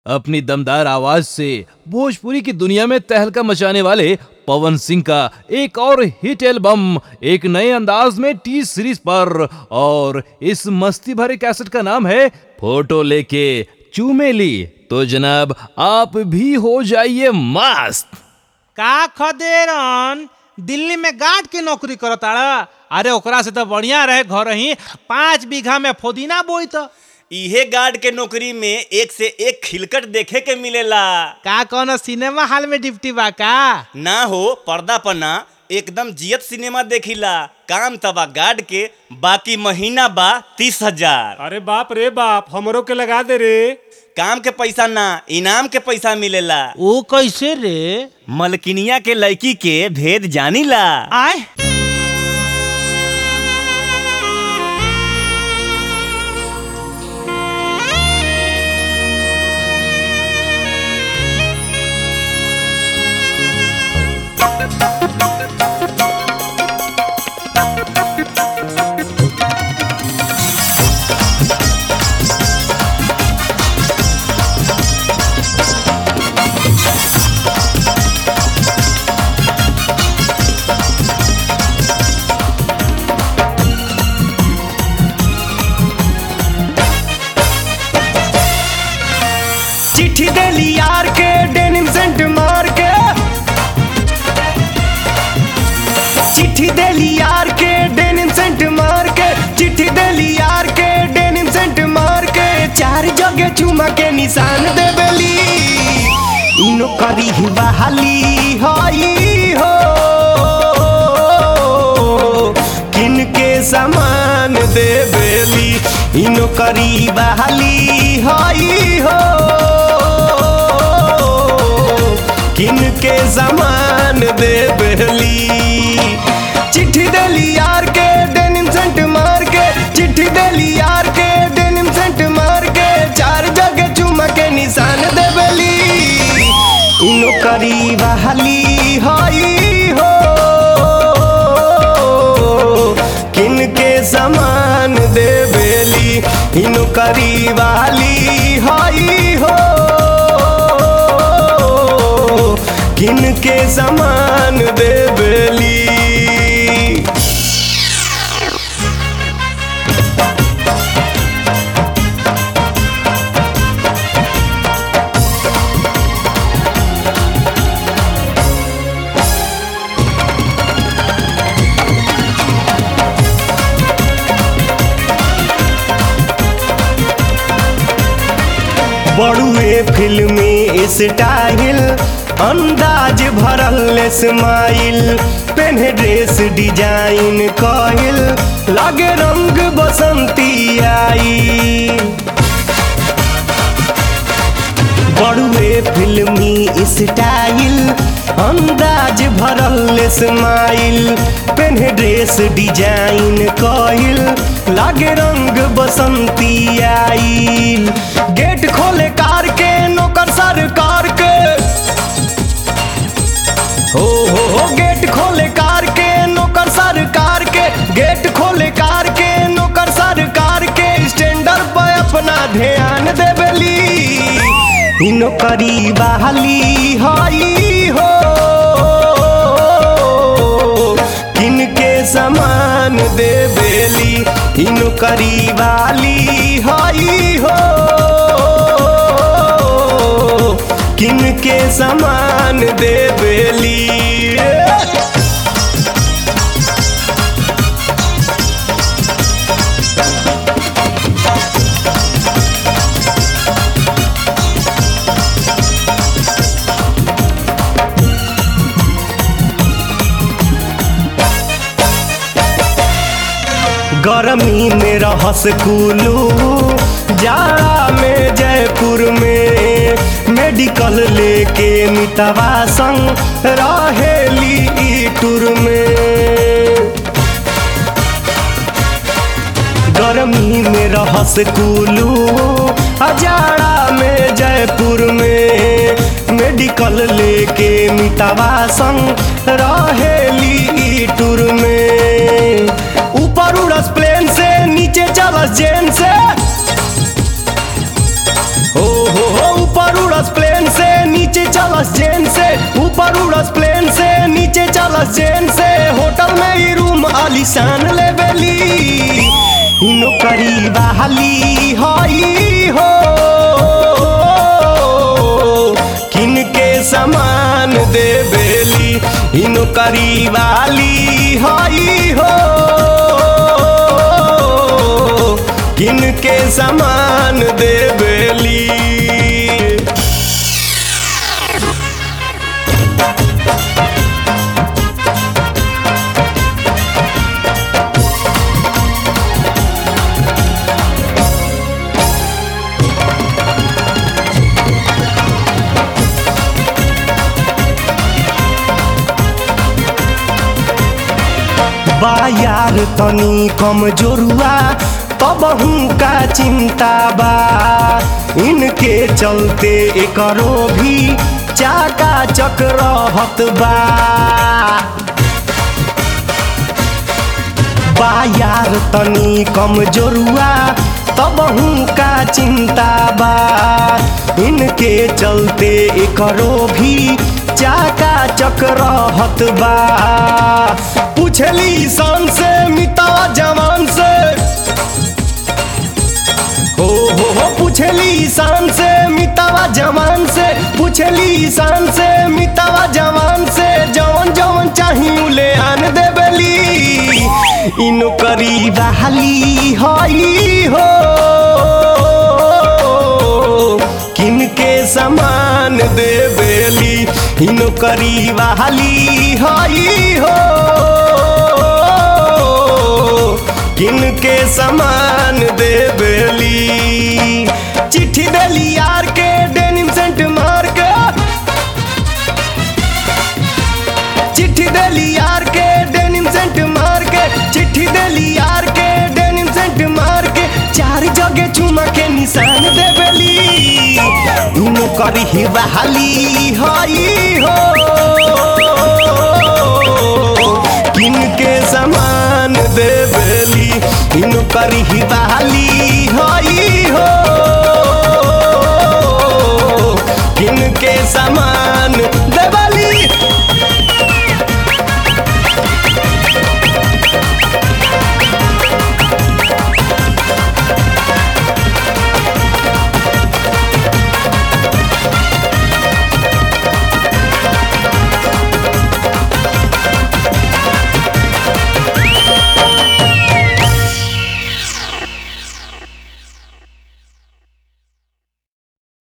अपनी दमदार आवाज से भोजपुरी की दुनिया में तहलका मचाने वाले पवन सिंह का एक और हिट एल्बम एक नए अंदाज में टी सीरीज पर और इस मस्ती भरे कैसेट का नाम है फोटो लेके चूमेली तो जनाब आप भी हो जाइए मस्त का खदेरन दिल्ली में गार्ड के नौकरी करताड़ा अरे ओकरा से तो बढ़िया रहे घर ही पाँच बीघा में फोदीना बोई तो इहे गार्ड के नौकरी में एक से एक खिलकट देखे के मिलेला का कौनो सिनेमा हॉल में डिप्टी बा का ना हो पर्दा पर ना एकदम जियत सिनेमा देखिला काम तबा गार्ड के बाकी महीना बा तीस हजार अरे बाप रे बाप हमरो के लगा दे रे काम के पैसा ना इनाम के पैसा मिलेला ओ कैसे रे मलकिनिया के लड़की के भेद जानीला आय चिट्ठी देली यार के डेनिम सेंट मार के चिट्ठी देली यार के डेनिम सेंट मार के चिट्ठी देली यार के डेनिम सेंट मार के चार जगह चुमा के निशान देबेली इनो करी ही बहाली हई हो किन के सामान देबेली इनो करी बहाली हई हो किन के सामान देबेली चिट्ठी देली यार के डेनिम सेंट मार के चिट्ठी देली यार के डेनिम सेंट मार के चार जगह चुमा के निशान देबेली इनो करी बहाली हई हो किन के समान देबेली इनो करी वाली हई हो किन के समान देबेली बड़ुए फिल्मी स्टाइल अंदाज भरल स्माइल पेन्हे ड्रेस डिजाइन कहिल लागे रंग बसंती आई बड़ुए फिल्मी स्टाइल अंदाज भरल स्माइल पेन्हे ड्रेस डिजाइन कहिल लागे रंग बसंती आइल गेट खोले कार के नौकर सरकार के हो हो हो गेट खोले कार के नौकर सरकार के गेट खोले कार के नौकर सरकार के स्टैंडर पे अपना ध्यान देबेली इ नौकरी बहाली हई हो किन के समान देबेली इ नौकरी वाली हई हो किन के समान देबेली गर्मी में रहस कुलू जाड़ा में जयपुर में मेडिकल लेके मितवा संग रहेली ई टूर में गर्मी में रहस कुलू जाड़ा में जयपुर में मेडिकल लेके मितवा संग रहेली ई टूर में ऊपर उड़स प्लेन से नीचे चलस जेन से हो हो हो ऊपर उड़स प्लेन से नीचे चलस जेन से ऊपर उड़स प्लेन से नीचे चलस जेन से होटल में ही रूम आलिशान लेबेली इनो करीबा हली हई हो किनके समान देबेली इनो करीबाली हई हो किनके समान देबेली बा यार तनी कमजोरुआ तब का चिंता बा इनके चलते एकरो भी चाका चक्रहत बा बा यार तनी कमजोरुआ तब का चिंता बा इनके चलते एकरो भी चाका चक्रहत बा पूछली शान से मिता जवान से हो हो हो पूछली शान से मितावा जवान से पूछली शान से मितावा जवान से जवन जवन चाही ले आन देबेली इनो करी बहाली हई हो किनके समान देबेली इनो करी बहाली हई हो किनके समान देबेली चिट्ठी देली यार के डेनिम सेंट मार के चिट्ठी देली यार के डेनिम सेंट मार के चिट्ठी देली यार के डेनिम सेंट मार के चार जगह चुमा के निशान देबेली इनो करी ही बहाली हई हो किनके समान देबेली इनो करी ही बहाली